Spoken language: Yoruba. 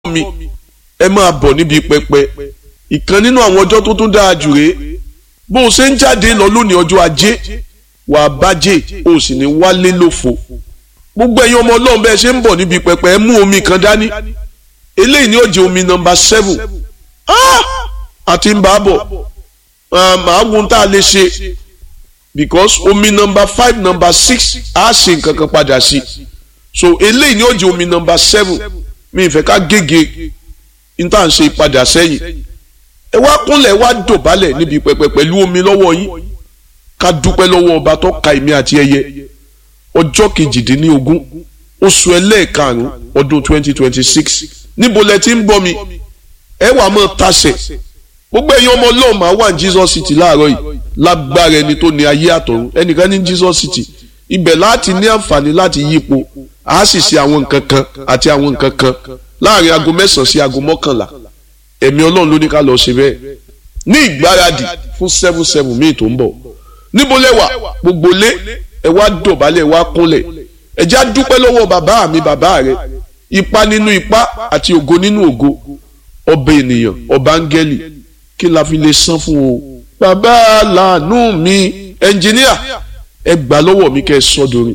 mi ẹ máa bọ̀ níbi pẹpẹ ìkan nínú àwọn ọjọ́ tó tún dáa jù rèé bó o ṣe ń jáde lọ lónìí ọjọ́ ajé wàá bájẹ́ o sì ní wálé lófo gbogbo ẹ̀yin ọmọ ọlọ́run bẹ́ẹ̀ ṣe ń bọ̀ níbi pẹpẹ ẹ mú omi kan dání eléyìí ni ó jẹ́ omi nọmba seven àti ń bá a bọ̀ màá wo tá a lè ṣe because omi nọmba five nọmba six á ṣe nǹkan kan padà sí so eléyìí ni ó jẹ́ omi nọmba seven mi ìfẹ́ ká gègé níta ń ṣe ìpadà sẹ́yìn ẹ wá kúnlẹ̀ wá dọ̀bálẹ̀ níbi pẹpẹ pẹ̀lú omi lọ́wọ́ yín ká dúpẹ́ lọ́wọ́ ọba tó ka èmi àti ẹyẹ ọjọ́ kejìdínlógún oṣù ẹlẹ́ẹ̀karùn-ún ọdún twenty twenty six níbo lẹ ti ń bọ́ mi ẹ wà mọ́ tasẹ̀ gbogbo ẹ̀yin ọmọ ọlọ́run máa wà ní Jesus City láàárọ̀ yìí lágbára ẹni tó ní ayé àtọ̀run ẹnìkan ní Jesus City ibẹ̀ láti ní àǹfààní láti yípo a sì ṣe àwọn nǹkan kan àti àwọn nǹkan kan láàrin aago mẹ́sàn-án sí aago mọ́kànlá ẹ̀mí ọlọ́run ló ní ká lọ ṣe bẹ́ẹ̀ ní ìgbáradì fún seven seven míì tó ń bọ̀ níbo lẹ́wà gbogbo lé ẹ wá dọ̀bálẹ̀ ẹ wá kúnlẹ̀ ẹ já dúpẹ́ lọ́wọ́ bàbá mi bàbá rẹ ipa nínú ipa àti ògo nínú ògo ọba ènìyàn ọba áńgẹ́lì kí la fi lè san fún o bàbá làánú mi ẹnjìníà ẹ gbà lọ́wọ́ mi kẹ́ ẹ sọ́dọ̀rin.